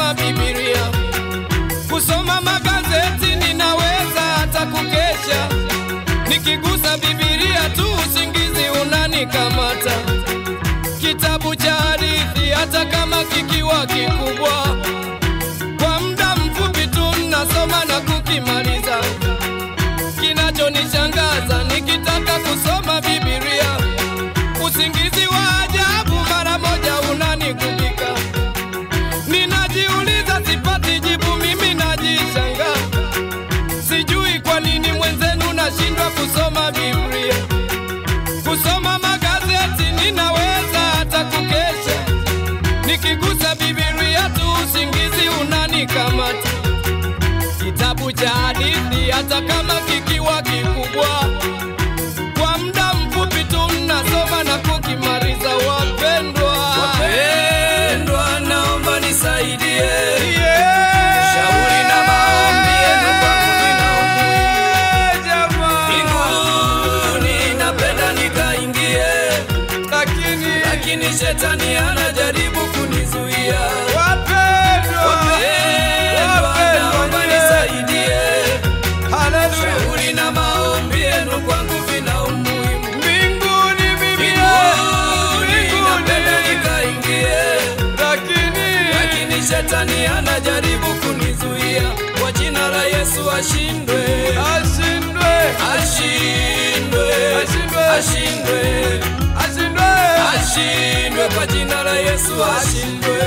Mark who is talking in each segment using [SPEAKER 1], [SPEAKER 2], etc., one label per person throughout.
[SPEAKER 1] kusoma Biblia, kusoma magazeti, ninaweza hata kukesha. Nikigusa Biblia tu usingizi unanikamata. Kitabu cha hadithi hata kama kikiwa kikubwa, kwa muda mfupi tu nasoma na kukimaliza. Kinachonishangaza nikitaka kusoma Biblia, usingizi wa ajabu mara moja unanikubika. Ninajiuliza, sipati jibu, mimi najishanga, sijui kwa nini mwenzenu nashindwa kusoma Biblia. Kusoma magazeti ninaweza hata kukesha, nikigusa Biblia tu usingizi unanikamata. Kitabu cha hadithi hata kama kikiwa kikubwa, kwa muda mfupi tu nasoma na kukimaliza. Wapendwa,
[SPEAKER 2] Wapendwa, naomba nisaidie.
[SPEAKER 1] Yeah.
[SPEAKER 2] Shauri na maombi yenu kwangu vina umuhimu.
[SPEAKER 1] Jamaa.
[SPEAKER 2] Mbinguni napenda nikaingie,
[SPEAKER 1] Lakini
[SPEAKER 2] lakini shetani anajaribu kunizuia.
[SPEAKER 1] wapendwa,
[SPEAKER 2] Wapendwa, naomba nisaidie.
[SPEAKER 1] Haleluya.
[SPEAKER 2] Shauri na maombi yenu kwangu vina umuhimu.
[SPEAKER 1] Mbinguni mimi
[SPEAKER 2] Mbinguni napenda
[SPEAKER 1] mbinguni,
[SPEAKER 2] nikaingie,
[SPEAKER 1] lakini
[SPEAKER 2] lakini shetani anajaribu kunizuia. Kwa jina la Yesu ashindwe,
[SPEAKER 1] ashindwe,
[SPEAKER 2] ashindwe,
[SPEAKER 1] Ashindwe.
[SPEAKER 2] ashindwe,
[SPEAKER 1] ashindwe,
[SPEAKER 2] ashindwe. Kwa jina la Yesu ashindwe.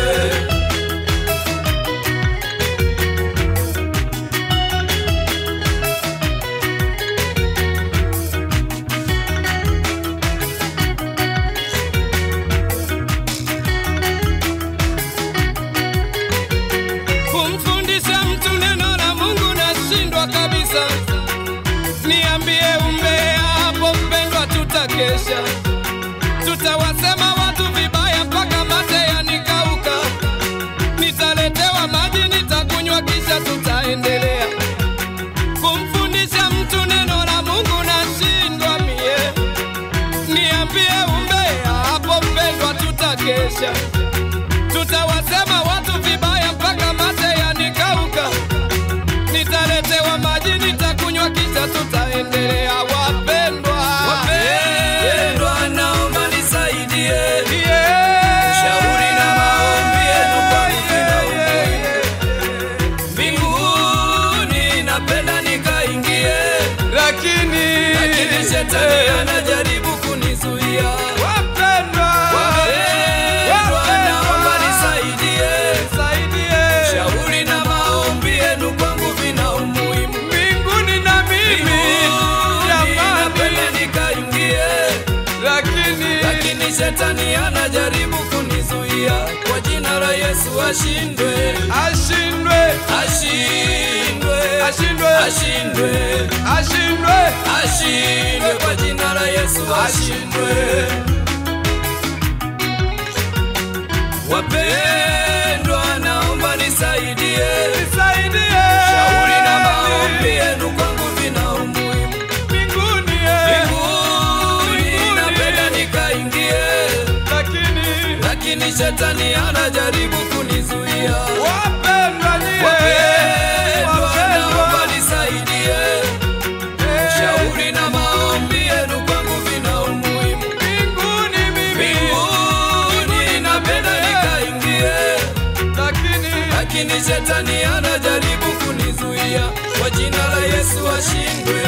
[SPEAKER 1] kumfundisha mtu neno la Mungu nashindwa kabisa. Niambie umbea hapo, mpendwa, tutakesha, tutawasema watu vibaya mpaka mate yanikauka. Nitaletewa maji nitakunywa, kisha tutaendelea kumfundisha mtu neno la Mungu nashindwa mie. Niambie umbea hapo, mpendwa, tutakesha tutawasema watu vibaya mpaka mate yanikauka. Nitaletewa maji nitakunywa, kisha tutaendelea. Wapendwa,
[SPEAKER 2] Wapendwa, naomba nisaidie.
[SPEAKER 1] Yeah.
[SPEAKER 2] Shauri na maombi yenu kwangu vina umuhimu. Mbinguni napenda nikaingie,
[SPEAKER 1] lakini
[SPEAKER 2] lakini shetani anajaribu kunizuia.
[SPEAKER 1] wapendwa,
[SPEAKER 2] Wapendwa, naomba nisaidie.
[SPEAKER 1] saidie
[SPEAKER 2] Shauri na maombi yenu kwangu vina umuhimu.
[SPEAKER 1] mbinguni na mimi
[SPEAKER 2] Mbinguni
[SPEAKER 1] jamani,
[SPEAKER 2] napenda nikaingie,
[SPEAKER 1] lakini
[SPEAKER 2] lakini shetani anajaribu kunizuia. Kwa jina la Yesu ashindwe,
[SPEAKER 1] ashindwe,
[SPEAKER 2] ashindwe,
[SPEAKER 1] ashindwe,
[SPEAKER 2] ashindwe,
[SPEAKER 1] ashindwe,
[SPEAKER 2] ashindwe. Kwa jina la Yesu ashindwe. Wapendwa, naomba nisaidie.
[SPEAKER 1] nisaidie
[SPEAKER 2] Shauri na maombi yenu kwangu vina umuhimu.
[SPEAKER 1] mbinguni, eh.
[SPEAKER 2] Mbinguni napenda nikaingie,
[SPEAKER 1] lakini
[SPEAKER 2] lakini shetani anajaribu kunizuia.
[SPEAKER 1] wapendwa nyie,
[SPEAKER 2] Wapendwa, naomba
[SPEAKER 1] wapendwa,
[SPEAKER 2] nisaidie.
[SPEAKER 1] eh.
[SPEAKER 2] Shauri na maombi yenu kwangu vina umuhimu.
[SPEAKER 1] mbinguni mimi,
[SPEAKER 2] Mbinguni napenda nikaingie,
[SPEAKER 1] lakini
[SPEAKER 2] lakini shetani anajaribu kunizuia. Kwa jina la Yesu ashindwe.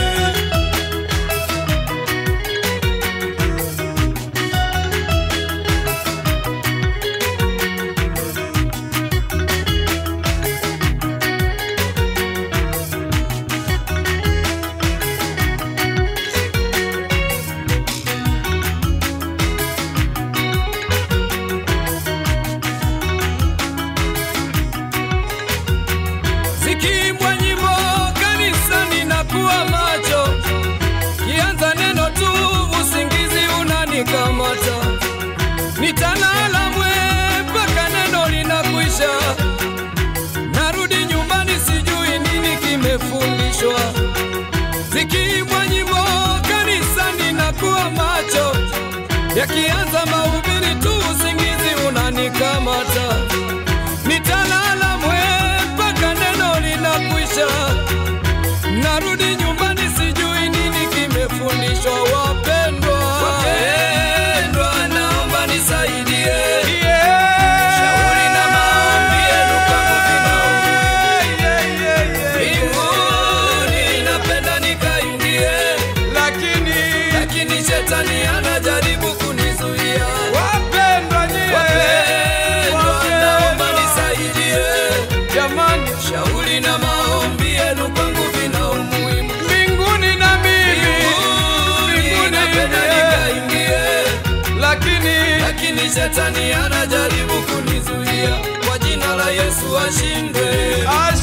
[SPEAKER 2] shetani anajaribu kunizuia, kwa jina la Yesu ashindwe.
[SPEAKER 1] Haleluya.